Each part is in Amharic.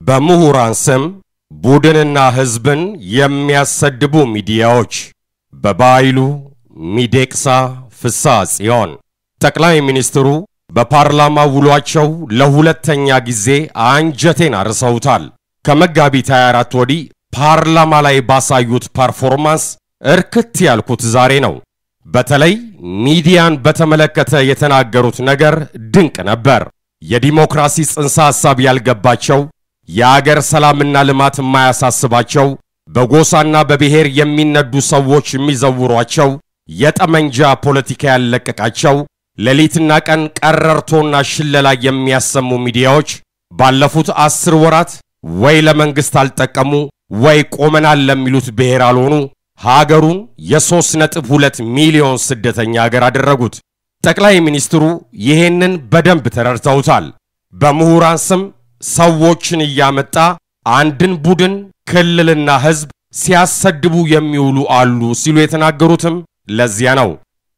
በምሁራን ስም ቡድንና ሕዝብን የሚያሰድቡ ሚዲያዎች በባይሉ ሚዴቅሳ ፍስሐ ጽዮን ጠቅላይ ሚኒስትሩ በፓርላማ ውሏቸው ለሁለተኛ ጊዜ አንጀቴን አርሰውታል። ከመጋቢት 24 ወዲህ ፓርላማ ላይ ባሳዩት ፐርፎርማንስ እርክት ያልኩት ዛሬ ነው። በተለይ ሚዲያን በተመለከተ የተናገሩት ነገር ድንቅ ነበር። የዲሞክራሲ ጽንሰ ሐሳብ ያልገባቸው፣ የአገር ሰላምና ልማት የማያሳስባቸው፣ በጎሳና በብሔር የሚነዱ ሰዎች የሚዘውሯቸው፣ የጠመንጃ ፖለቲካ ያለቀቃቸው፣ ሌሊትና ቀን ቀረርቶና ሽለላ የሚያሰሙ ሚዲያዎች ባለፉት አስር ወራት ወይ ለመንግሥት አልጠቀሙ ወይ ቆመናል ለሚሉት ብሔር አልሆኑ ሀገሩን የሦስት ነጥብ ሁለት ሚሊዮን ስደተኛ አገር አደረጉት። ጠቅላይ ሚኒስትሩ ይሄንን በደንብ ተረድተውታል። በምሁራን ስም ሰዎችን እያመጣ አንድን ቡድን ክልልና ሕዝብ ሲያሰድቡ የሚውሉ አሉ ሲሉ የተናገሩትም ለዚያ ነው።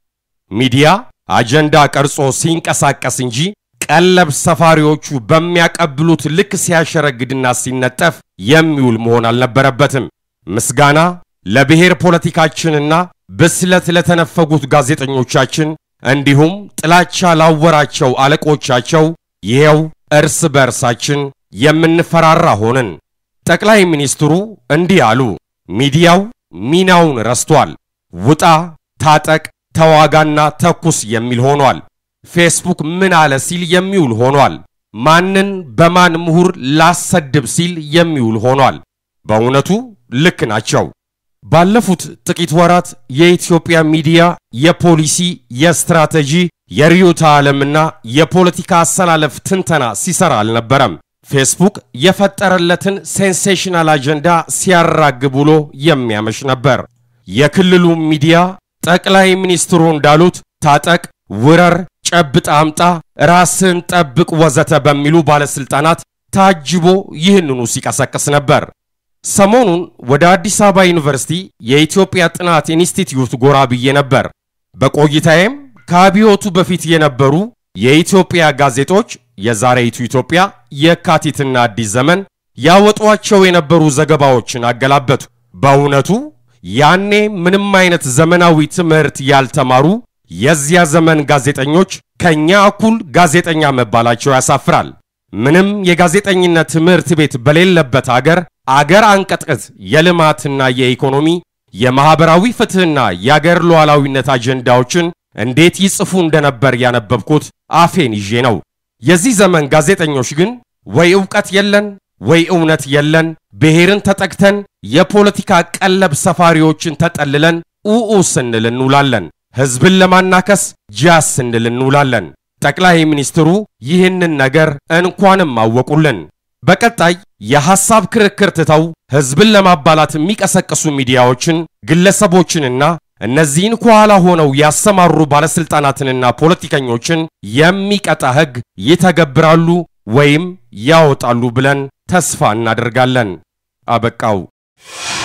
ሚዲያ አጀንዳ ቀርጾ ሲንቀሳቀስ እንጂ ቀለብ ሰፋሪዎቹ በሚያቀብሉት ልክ ሲያሸረግድና ሲነጠፍ የሚውል መሆን አልነበረበትም። ምስጋና ለብሔር ፖለቲካችንና ብስለት ለተነፈጉት ጋዜጠኞቻችን እንዲሁም ጥላቻ ላወራቸው አለቆቻቸው ይሄው እርስ በእርሳችን የምንፈራራ ሆንን። ጠቅላይ ሚኒስትሩ እንዲህ አሉ። ሚዲያው ሚናውን ረስቷል። ውጣ፣ ታጠቅ፣ ተዋጋና ተኩስ የሚል ሆኗል። ፌስቡክ ምን አለ ሲል የሚውል ሆኗል። ማንን በማን ምሁር ላሰድብ ሲል የሚውል ሆኗል። በእውነቱ ልክ ናቸው። ባለፉት ጥቂት ወራት የኢትዮጵያ ሚዲያ የፖሊሲ፣ የስትራቴጂ፣ የርዕዮተ ዓለምና የፖለቲካ አሰላለፍ ትንተና ሲሰራ አልነበረም። ፌስቡክ የፈጠረለትን ሴንሴሽናል አጀንዳ ሲያራግብ ውሎ የሚያመሽ ነበር። የክልሉ ሚዲያ ጠቅላይ ሚኒስትሩ እንዳሉት ታጠቅ፣ ውረር፣ ጨብጥ፣ አምጣ፣ ራስን ጠብቅ ወዘተ በሚሉ ባለስልጣናት ታጅቦ ይህንኑ ሲቀሰቅስ ነበር። ሰሞኑን ወደ አዲስ አበባ ዩኒቨርሲቲ የኢትዮጵያ ጥናት ኢንስቲትዩት ጎራ ብዬ ነበር። በቆይታዬም ከአብዮቱ በፊት የነበሩ የኢትዮጵያ ጋዜጦች የዛሬይቱ ኢትዮጵያ፣ የካቲትና አዲስ ዘመን ያወጧቸው የነበሩ ዘገባዎችን አገላበቱ። በእውነቱ ያኔ ምንም አይነት ዘመናዊ ትምህርት ያልተማሩ የዚያ ዘመን ጋዜጠኞች ከኛ እኩል ጋዜጠኛ መባላቸው ያሳፍራል። ምንም የጋዜጠኝነት ትምህርት ቤት በሌለበት አገር አገር አንቀጥቅጥ የልማትና የኢኮኖሚ የማኅበራዊ ፍትሕና የአገር ሉዓላዊነት አጀንዳዎችን እንዴት ይጽፉ እንደነበር ያነበብኩት አፌን ይዤ ነው። የዚህ ዘመን ጋዜጠኞች ግን ወይ ዕውቀት የለን ወይ እውነት የለን፣ ብሔርን ተጠቅተን የፖለቲካ ቀለብ ሰፋሪዎችን ተጠልለን ኡኡ ስንል እንውላለን። ሕዝብን ለማናከስ ጃስ ስንል እንውላለን። ጠቅላይ ሚኒስትሩ ይህንን ነገር እንኳንም አወቁልን። በቀጣይ የሐሳብ ክርክር ትተው ሕዝብን ለማባላት የሚቀሰቅሱ ሚዲያዎችን፣ ግለሰቦችንና እነዚህን ከኋላ ሆነው ያሰማሩ ባለሥልጣናትንና ፖለቲከኞችን የሚቀጣ ሕግ ይተገብራሉ ወይም ያወጣሉ ብለን ተስፋ እናደርጋለን። አበቃው።